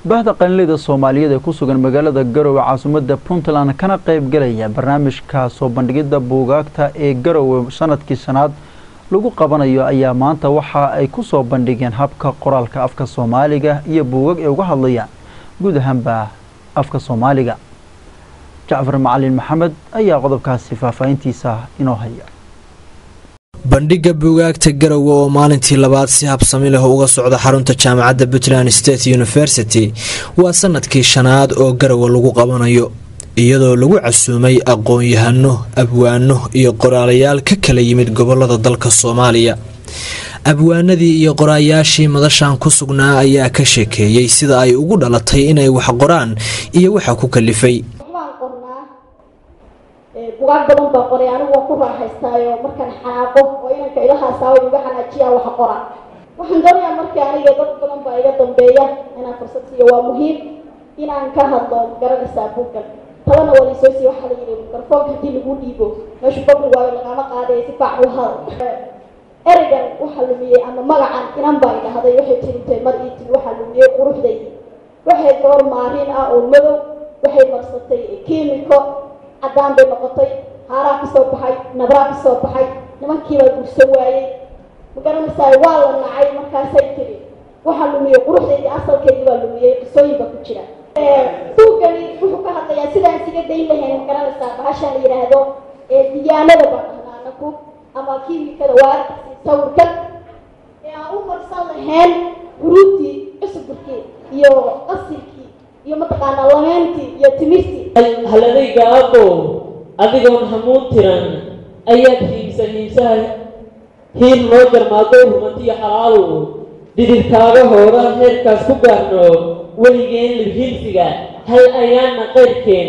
bahda qalinleyda soomaaliyeed ee ku sugan magaalada garowe caasimadda puntland kana qaybgalaya barnaamijka soo bandhigidda buugaagta ee garowe sanadkii shanaad lagu qabanayo ayaa maanta waxa ay ku soo bandhigeen habka qoraalka afka soomaaliga iyo buugag ay uga hadlayaan guud ahaanba afka soomaaliga jacfar macalin maxamed ayaa qodobkaasi faahfaahintiisa inoo haya bandhigga buugaagta garowe oo maalintii labaad si habsami leh uga socda xarunta jaamacadda puntland state university waa sanadkii shanaad oo garowe lagu qabanayo iyadoo lagu casuumay aqoon-yahano abwaano iyo qoraalayaal ka kala yimid gobolada dalka soomaaliya abwaanadii iyo qoraayaashii madashan ku sugnaa ayaa ka sheekeeyey sida ay ugu dhalatay inay wax qoraan iyo waxa ku kalifay bugaag badan baa qoray anigu waan ku raaxaystaayo markaan xanaaqo oo inanka ilahaasaaba iga xanaajiyaa wax qora waxaan doonayaa markii aniga dad badan baa iga dambeeya inaan fursad siiyo waa muhiim inaan ka hadlo garanaysaa buuggan talana waa laysoo siiyo waxaa la yidhi mikrofoonka haddii lagu dhiibo meeshu babli waayo lagama qaadaya si faac u hadal ereygan waxaa lumiyey ama magacan inan baa idhahday waxay tirintay mar ii tiri waxaa lumiyey quruxdaydi waxay goor maarin ah oo madow waxay marsatay kiimiko caddaan bay noqotay haaraa ka soo baxay nabraa ka soo baxay nimankiibaa gurso waayey magaranaysaa waa la nacay markaasay tiri waxaa lumiyey quruxdeydii asalkeydii baa lumiyey qisooyin baa ku jira buuggani wuxuu ka hadlayaa sidaan siga dayn lahayn magaranaysaa bahashaan la yidhaahdo diyaanada baa dhahnaa anaku ama kiimikada waa sawirkan ee aan u marsan lahayn huruudtii cusubirkii iyo qasilkii iyo mataqaanaa lameentii iyo timirtii haladayga aqow adigoon hamuun tiran ayaad hiibsa hiibsaha hiil noo jarmaado rumantiyo xalaalow dhididkaaga hooda heerkaas ku gaarno weligeen libhiilsiga hal ayaana qayrkeen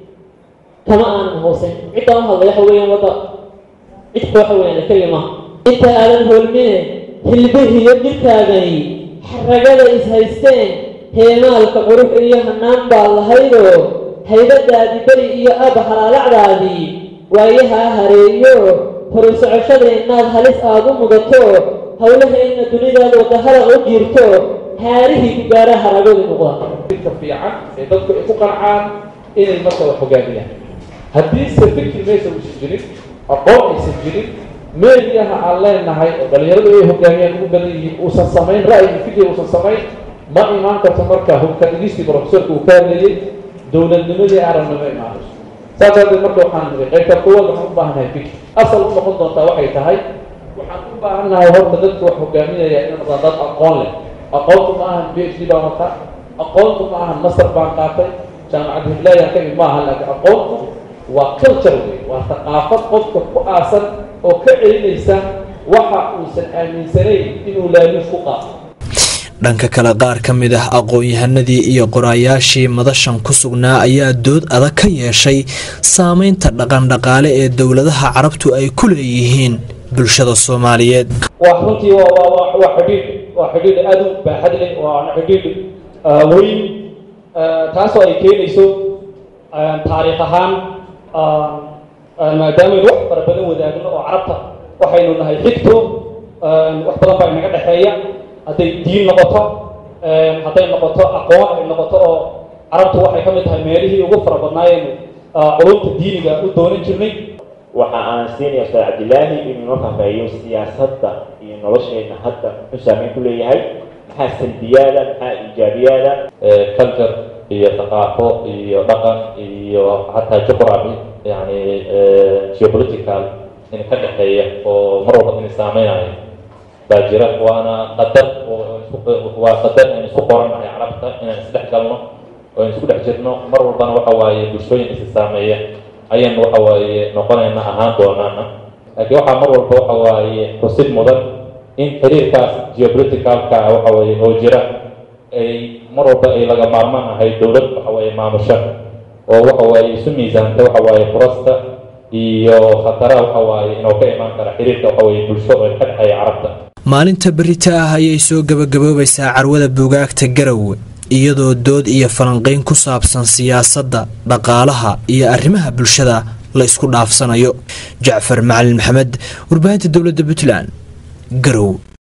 kama aanan hoosen ciddaa u hadlay waxa weeyaan wadda cidka waxa weeyaan keliya maaha inta aadan hoolmine hilbihiyo dhirkaagani xaragada is haysteen heemaalka qurux iyo hanaan baa lahaydoo haybadaadii beri iyo aba halaalacdaadii waayahaa hareeyo horu socoshadeennaad halis aad u mudato howlaheenna dunidaad wadahada u jiirto haarihii ku gaara haragadu noqda dadka fiican ee dadku ay ku qancaan inay marka wax hogaamiyaan haddiise fikri meesha uusan jirin aqoon aysan jirin meediyaha aan leenahay oo dhalinyaradu ay hogaamiyaan ugu badan yihiin uusan samayn ra'yi fikri uusan samayn ma imaan karto marka hubka dhigistii profesorka uu ka hadlayay dowladnimadii arabnimo imaanayso saas darteed marka waxaan niri qaybta kuwaad waxaan u baahannahay fikir asal u noqon doontaa waxay tahay waxaan u baahannahay horta dadka wax hogaaminaya inay noqdaan dad aqoon leh aqoontu ma ahan b h d baan wataa aqoontu ma ahan master baan qaatay jaamacad hiblaayan ka mid ma ahan laakiin aqoontu waa culture wey waa thaqaafad qofka ku aasan oo ka celinaysa waxa uusan aaminsanayn inuu laaluus ku qaato dhanka kale qaar ka mid ah aqoon-yahanadii iyo qoraayaashii madashan ku sugnaa ayaa dood adag ka yeeshay saameynta dhaqandhaqaale ee dowladaha carabtu ay ku leeyihiin bulshada soomaaliyeed waa runtii waa xidhiidh waa xidhiidh aad u baaxad leh waana xidhiidh weyn taasoo ay keenayso taariikh ahaan maadaameynu wax fara badan wadaagno oo carabta waxaynu nahay xigto wax badan baa inaga dhexeeya hadday diin noqoto hadday noqoto aqoon ay noqoto oo carabtu waxay ka mid tahay meelihii ugu fara badnaayeen culumta diiniga u doonan jirnay waxa aan siinaya ustaad cabdilaahi inuu noo fahmeeyo siyaasadda iyo nolosheenna hadda muxuu saameyn ku leeyahay maxaa salbiyaada maxaa iijaabiyaada culture iyo thaqaafo iyo dhaqan iyo xataa juqrafi yani geopolitical in ka dhexeeya oo mar walba in saameynaya baa jira waana qadar waa qadar aan isku qorannahay carabta inaan isdhex galno oo aan isku dhex jirno mar walbana waxa waaye bulshooyin isi saameeya ayaan waxa waaye noqonayna ahaan doonaana laakiin waxaa mar walba waxa waaye xusid mudan in xiriirkaas geopoliticalka waxa waaye oo jira ay mar walba ay laga maarmaan ahay dowlad waxa waaye maamusha oo waxa waaye isu miisaanta waxa waaye furasta iyo khataraha waxa waaye inuu ka imaan kara xiriirka waxa waaye bulsho oo ka dhexeeya carabta maalinta berita ah ayay soo gabagaboobaysaa carwada buugaagta garowe iyadoo dood iyo falanqeyn ku saabsan siyaasadda dhaqaalaha iyo arrimaha bulshada la isku dhaafsanayo jacfar macalin maxamed warbaahinta dowladda puntland garow